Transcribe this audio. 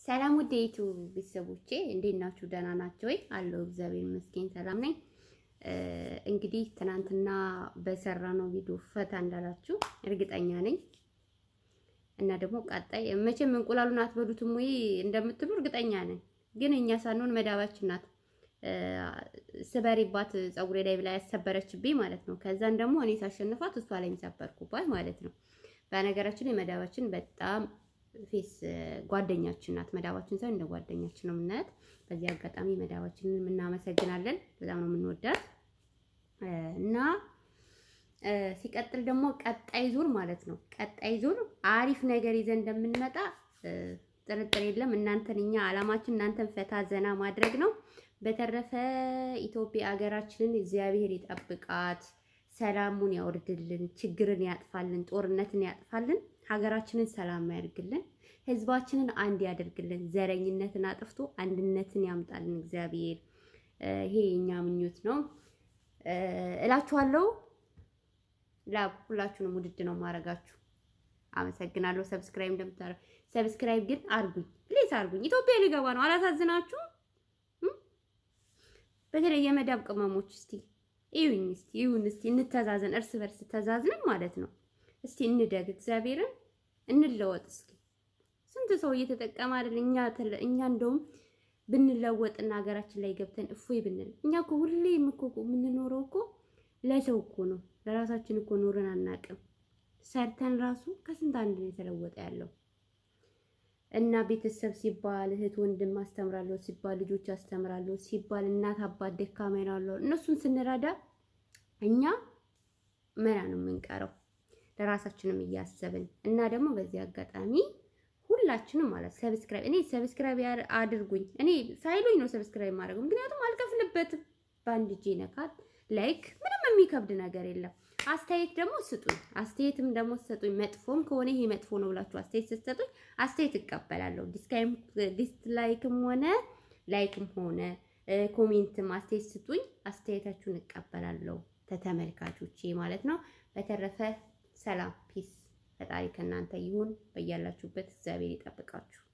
ሰላም ውድ የዩቲዩብ ቤተሰቦቼ እንዴት ናችሁ? ደህና ናቸው ወይ? አለው እግዚአብሔር ይመስገን ሰላም ነኝ። እንግዲህ ትናንትና በሰራነው ቪዲዮ ፈታ እንዳላችሁ እርግጠኛ ነኝ እና ደግሞ ቀጣይ መቼም እንቁላሉን አትበሉትም ወይ እንደምትሉ እርግጠኛ ነኝ። ግን እኛ ሳንሆን መዳባችን ናት ስበሪባት ፀጉሬ ላይ ብላ ያሰበረችብኝ ማለት ነው። ከዛን ደግሞ እኔ ሳሸንፋት እሷ ላይ የሚሰበርኩባት ማለት ነው። በነገራችን የመዳባችን በጣም ፌስ ጓደኛችን ናት። መዳባችን ሳይሆን እንደ ጓደኛችን ነው የምናያት። በዚህ አጋጣሚ መዳባችንን እናመሰግናለን። በጣም ነው የምንወዳት እና ሲቀጥል ደግሞ ቀጣይ ዙር ማለት ነው ቀጣይ ዙር አሪፍ ነገር ይዘን እንደምንመጣ ጥርጥር የለም። እናንተን እኛ አላማችን እናንተን ፈታ ዘና ማድረግ ነው። በተረፈ ኢትዮጵያ ሀገራችንን እግዚአብሔር ይጠብቃት፣ ሰላሙን ያወርድልን፣ ችግርን ያጥፋልን፣ ጦርነትን ያጥፋልን፣ ሀገራችንን ሰላም ያደርግልን፣ ህዝባችንን አንድ ያደርግልን፣ ዘረኝነትን አጥፍቶ አንድነትን ያምጣልን እግዚአብሔር። ይሄ የኛ ምኞት ነው እላችኋለሁ። ላብ ሁላችሁንም ውድድ ነው ማረጋችሁ። አመሰግናለሁ። ሰብስክራይብ እንደምታረጉ ሰብስክራይብ ግን አርጉኝ ፕሊዝ አርጉኝ። ኢትዮጵያ ሊገባ ነው። አላሳዝናችሁ። በተለይ የመዳብ ቅመሞች እስቲ ይሁን እስቲ ይሁን እስቲ እንተዛዘን፣ እርስ በርስ ተዛዝነን ማለት ነው። እስቲ እንደግ፣ እግዚአብሔርን እንለወጥ። እስኪ ስንት ሰው እየተጠቀመ አይደል? እኛ እኛ እንደውም ብንለወጥና ሀገራችን ላይ ገብተን እፎይ ብንል። እኛ እኮ ሁሌም እኮ የምንኖረው እኮ ለሰው እኮ ነው፣ ለራሳችን እኮ ኖረን አናውቅም። ሰርተን ራሱ ከስንት አንድ ነው የተለወጠ ያለው እና ቤተሰብ ሲባል እህት ወንድም አስተምራለሁ ሲባል ልጆች አስተምራለሁ ሲባል እናት አባት ደካማ ይላሉ። እነሱን ስንረዳ እኛ መና ነው የምንቀረው ለራሳችንም እያሰብን እና ደግሞ በዚህ አጋጣሚ ሁላችንም ማለት ሰብስክራይብ እኔ ሰብስክራይብ አድርጉኝ። እኔ ሳይሉኝ ነው ሰብስክራይብ ማድረግ፣ ምክንያቱም አልከፍልበትም። በአንድ እጄ ነካት ላይክ፣ ምንም የሚከብድ ነገር የለም። አስተያየት ደግሞ ስጡኝ። አስተያየትም ደግሞ ስጡኝ። መጥፎም ከሆነ ይሄ መጥፎ ነው ብላችሁ አስተያየት ስትሰጡኝ አስተያየት እቀበላለሁ። ዲስላይክም ሆነ ላይክም ሆነ ኮሜንትም አስተያየት ስጡኝ። አስተያየታችሁን እቀበላለሁ ተተመልካቾቼ ማለት ነው። በተረፈ ሰላም ፒስ፣ ፈጣሪ ከእናንተ ይሁን። በያላችሁበት እግዚአብሔር ይጠብቃችሁ።